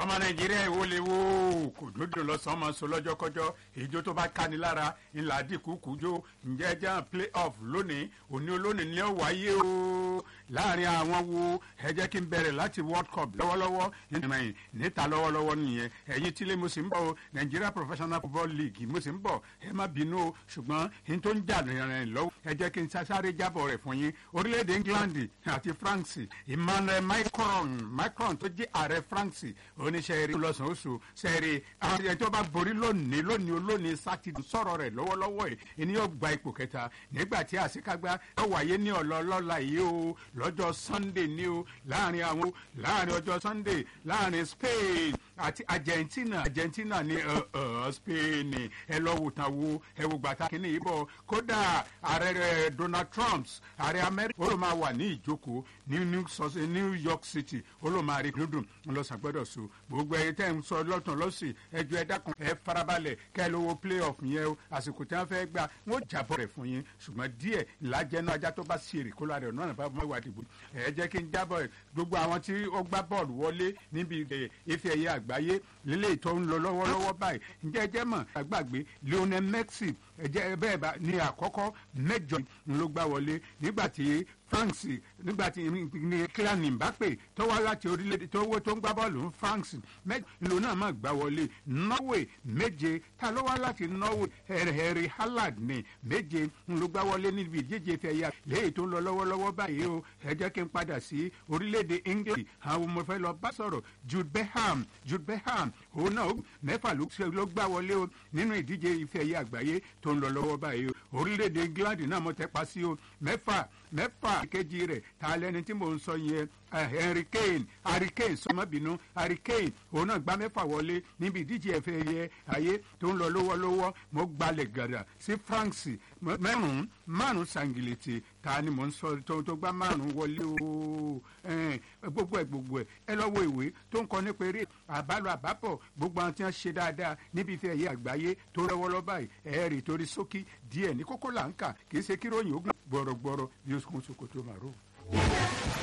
ọmọ nàìjíríà ìwò lè wo kò dúdú lọ́sàn-án máa sọ lọ́jọ́kọ́jọ́ ìjó tó bá káni lára ńlá dìkú kújó ǹjẹ́ jẹ́ play off lónìí òní olónìí ni ó wáyé o láàrin àwọn wo ẹ jẹ́ kí n bẹ̀rẹ̀ láti world cup lọ́wọ́lọ́wọ́ ìrìn níta lọ́wọ́lọ́wọ́ nìyẹn ẹ̀yin tílé mo sì ń bọ̀ o nigeria professional football league mo sì ń bọ̀ ẹ má bínú o ṣùgbọ́n n tó ń jà rìn lọ́wọ́ ẹ jẹ́ kí n sáré jábọ̀ rẹ̀ fún yín orílẹ̀-èdè england àti france emmanuel macron macron tó jẹ́ ààrẹ france oníṣẹ́ eré lọ́sàn-án oṣù sẹ́ẹ̀rì àwọn ẹni tó bá borí lónìí lónìí olónìí sátidé sọ̀rọ̀ rẹ̀ lọ́wọ́lọ́wọ́ ẹ̀ ẹni yóò gba ipò kẹta nígbà tí àṣekágbá yóò wáyé ní ọ̀lọ́lọ́la yìí o lọ́jọ́ sunday ni o láàrin àwọn láàrin ọjọ́ sunday láàrin spain àti argentina argentina ní spain ẹ lọ wò tán wo ẹ wò gbàtà kínní yìí bọ̀ kódà ààrẹ rẹ donald trump ààrẹ amẹ́ríkà ó ló máa wà ní ìjókòó ní new york city ó ló máa rí dúdùn lọ́sàgbọ́dọ̀ so gbogbo ẹ̀yin tẹ́ ń sọ lọ́tàn lọ́sì ẹjọ́ ẹ dákun ẹ farabalẹ̀ kẹ́ ẹ lówó playoff yẹn o àsìkò tí wọ́n fẹ́ gbà wọ́n jábọ̀ rẹ̀ fún yín ṣùgbọ́n díẹ̀ làjẹ́nu ajá tó bá sí èrè kó lára ẹ̀ náà bá mọ́ ìwà dìbò ẹ jẹ́ kí n jábọ̀ ẹ̀ gbogbo àwọn tí ó gbá bọ́ọ̀lù wọlé níbi ife ẹ̀yẹ àgbáyé lílé tó ń lọ lọ́wọ́lọ́wọ́ báyìí ǹjẹ́ ẹ jẹ́ mọ̀ àgbàgbé lionel messi ẹ̀jẹ̀ bẹ́ẹ̀ bá ní àkọ́kọ́ mẹ́jọ ló gbá wọlé nígbà tí france nígbà tí ní kílánì mbappe tó wá láti orílẹ̀-èdè tó wó tó ń gbá bọ́ọ̀lù france ìlú náà máa gbá wọlé norway méje ta ló wá láti norway harry hallard ní méje ló gbá wọlé níbi ìdíje fẹ̀yà léyìí tó ń lọ lọ́wọ́lọ́wọ́ báyìí o ẹ jẹ́ kí n padà sí orílẹ̀-èdè england àwọn ọmọ fẹ́ lọ bá sọ̀rọ̀ jude beham jude beham òun náà mẹ́fà ló gbá wọlé o nínú ìdíje ìfẹ̀yà àgbáyé tó ń lọ lọ́wọ́ báyìí o orílẹ̀-èdè england náà mo tẹ́ pa sí o mẹ́fà mẹ́fà kejì rẹ̀ ta lẹni tí mò ń sọ yẹn harry kane harry kane sọmọbìnú harry kane òun náà gbá mẹ́fà wọlé níbi ìdíje ẹ̀fẹ̀ yẹ ayé tó ń lọ lọ́wọ́lọ́wọ́ mo gbalẹ̀ gàdà sí france mẹ́rùn-ún márùn-ún sangilete ta ni mò ń sọ tó tó gbá márùn-ún wọlé o gbogbo ẹ̀ gbogbo ẹ̀ ẹ lọ wo ìwé tó ń kọ nípa eré àbálò àbápọ̀ gbogbo àwọn tí wọ́n ṣe dáadáa níbi ìfẹ́ ẹ̀yẹ àgbáyé tó lọ́wọ́lọ́ báyìí ẹ̀ẹ́rì torí sókí díẹ̀ ní kókó là ń kà kì í ṣe kíròyìn ogun gbọ̀rọ̀gbọ̀rọ̀ bí ó kún sokoto màrú.